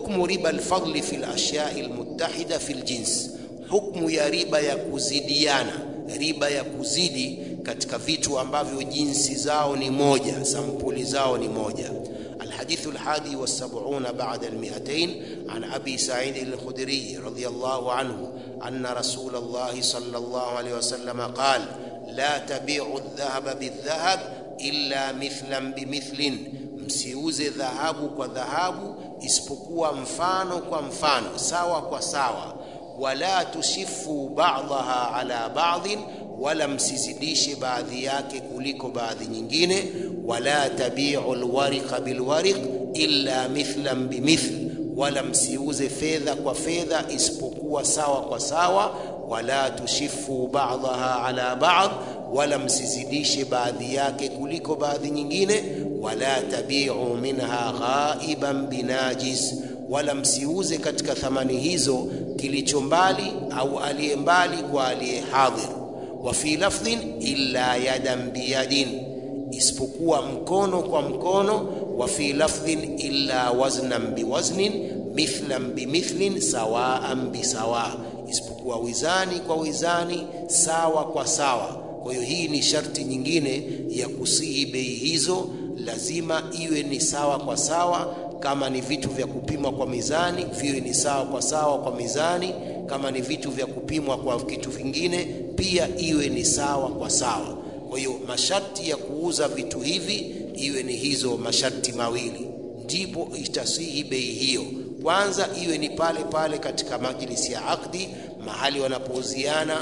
hukmu riba alfadli fi lashyai almuttahida fi ljins hukmu ya riba ya kuzidiana riba ya kuzidi katika vitu ambavyo jinsi zao ni moja sampuli zao ni moja الحديث الحادي والسبعون بعد المئتين عن أبي سعيد الخدري رضي الله عنه أن رسول الله صلى الله عليه وسلم قال لا تبيعوا الذهب بالذهب إلا مثلا بمثل msiuze dhahabu kwa dhahabu isipokuwa mfano kwa mfano sawa kwa sawa wala tushifu ba'daha ala ba'dhin wala msizidishe baadhi yake kuliko baadhi nyingine wala tabi'u alwariqa bilwariq illa mithlan bimithl wala msiuze fedha kwa fedha isipokuwa sawa kwa sawa wala tushifu ba'daha ala ba'd wala msizidishe baadhi yake kuliko baadhi nyingine wala tabi'u minha ghaiban binajis wala msiuze katika thamani hizo kilicho mbali au aliye mbali kwa aliye hadhir wa fi lafdhin illa yadan biyadin isipokuwa mkono kwa mkono wa fi lafdhin illa waznan biwaznin mithlan bimithlin sawaan bisawa isipokuwa wizani kwa wizani sawa kwa sawa kwa hiyo hii ni sharti nyingine ya kusihi bei hizo lazima iwe ni sawa kwa sawa kama ni vitu vya kupimwa kwa mizani viwe ni sawa kwa sawa kwa mizani kama ni vitu vya kupimwa kwa kitu vingine pia iwe ni sawa kwa sawa kwa hiyo masharti ya kuuza vitu hivi iwe ni hizo masharti mawili ndipo itasihi bei hiyo kwanza iwe ni pale pale katika majlisi ya akdi mahali wanapouziana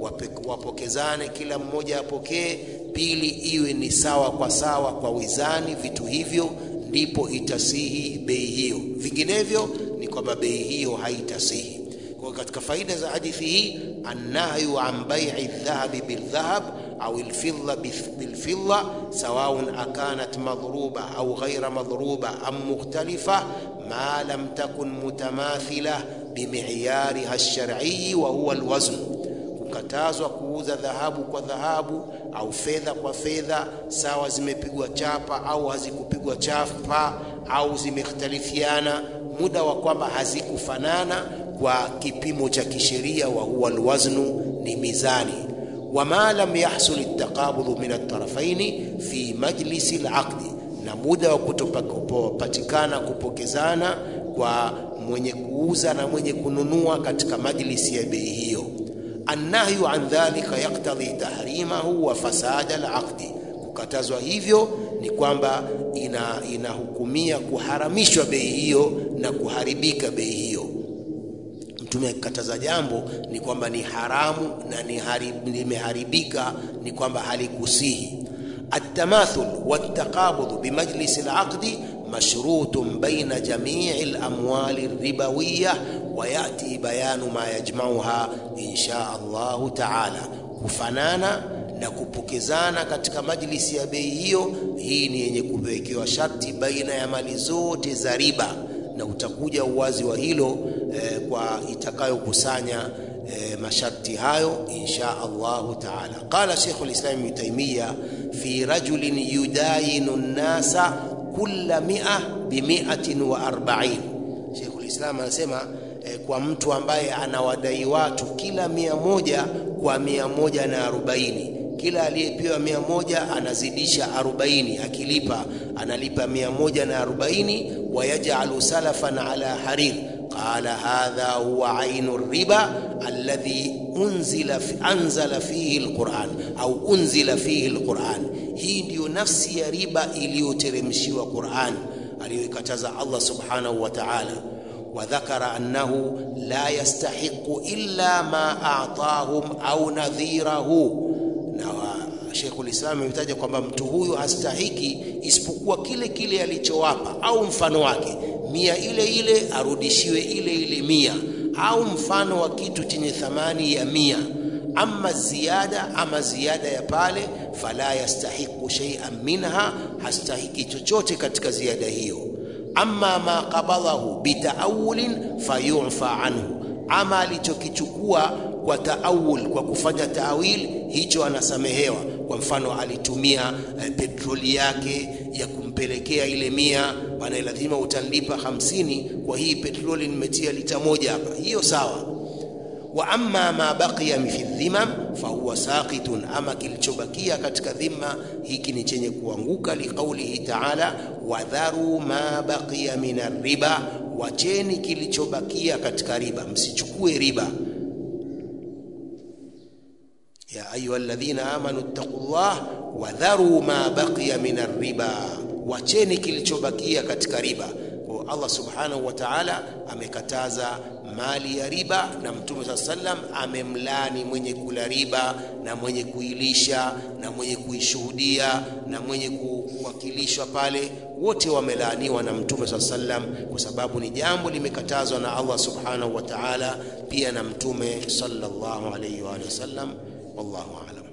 wapokezane kila mmoja apokee pili iwe ni sawa kwa sawa kwa wizani vitu hivyo ndipo itasihi bei hiyo vinginevyo ni kwamba bei hiyo haitasihi kwa katika faida za hadithi hii annahyu an bai'i dhahabi bildhahab au alfidda bilfidda sawaun akanat madhruba au ghaira madhruba am mukhtalifa ma lam takun mutamathila bimiyariha alshar'i wa huwa alwazn kukatazwa kuuza dhahabu kwa dhahabu au fedha kwa fedha sawa zimepigwa chapa au hazikupigwa chapa au zimekhtalifiana muda wa kwamba hazikufanana kwa kipimo cha kisheria wa huwa alwaznu ni mizani wama lam yahsul at-taqabud min at-tarafaini fi majlisi al-aqd na muda wa kutopatikana kupokezana kwa mwenye kuuza na mwenye kununua katika majlisi ya bei hiyo annahyu an dhalika yaktadhi tahrimahu wa fasada al-aqd kukatazwa hivyo ni kwamba ina inahukumia kuharamishwa bei hiyo na kuharibika bei hiyo mtume akikataza jambo ni kwamba ni haramu na ni limeharibika ni kwamba halikusihi التماثل والتقابض بمجلس العقد مشروط بين جميع الأموال الربوية ويأتي بيان ما يجمعها إن شاء الله تعالى kufanana na kupokezana katika majlisi ya bei hiyo hii ni yenye kuwekewa sharti baina ya mali zote za riba na utakuja uwazi wa hilo eh, kwa itakayokusanya eh, masharti hayo insha Allahu taala. Qala Sheikh al-Islam Ibn Taymiyyah fi rajulin yudayinu an-nasa kulla mi'a bi mi'atin wa arba'in. Sheikh al-Islam anasema eh, kwa mtu ambaye anawadai watu kila mia moja kwa mia moja na arobaini kila aliyepewa mia moja anazidisha arobaini akilipa analipa mia moja na arobaini wayajalu salafan ala harir qala hadha huwa ainu riba alladhi unzila fi, anzala fihi alquran au unzila fihi alquran hii ndiyo nafsi ya riba iliyoteremshiwa Qur'an aliyoikataza Allah subhanahu wa ta'ala وذكر أنه لا يستحق إلا ما أعطاهم أو نذيره na Sheikh ulislam ametaja kwamba mtu huyu hastahiki isipokuwa kile kile alichowapa au mfano wake mia ile ile arudishiwe ile ile mia au mfano wa kitu chenye thamani ya mia ama ziada ama ziada ya pale fala yastahiqu shay'an minha hastahiki chochote katika ziada hiyo amma ma qabadahu bitaawulin fayufa anhu ama alichokichukua kwa taawul kwa kufanya taawil hicho anasamehewa kwa mfano alitumia eh, petroli yake ya kumpelekea ile mia, bana, lazima utanlipa hamsini kwa hii petroli nimetia lita moja hapa, hiyo sawa. Wa amma ma baqiya fi dhimam fahuwa saqitun, ama kilichobakia katika dhima hiki ni chenye kuanguka. Liqaulihi taala wadharu ma baqiya min riba, wacheni kilichobakia katika riba, msichukue riba. ya ayuha alladhina amanu ittaqullah wadharu ma baqiya min riba, wacheni kilichobakia katika riba. Kwa Allah subhanahu wa ta'ala amekataza mali ya riba, na Mtume saa sallam amemlani mwenye kula riba na mwenye kuilisha na mwenye kuishuhudia na mwenye kuwakilishwa pale, wote wamelaaniwa na Mtume saa sallam, kwa sababu ni jambo limekatazwa na Allah subhanahu wa ta'ala, pia na Mtume sallallahu alayhi wa sallam. Wallahu a'lam.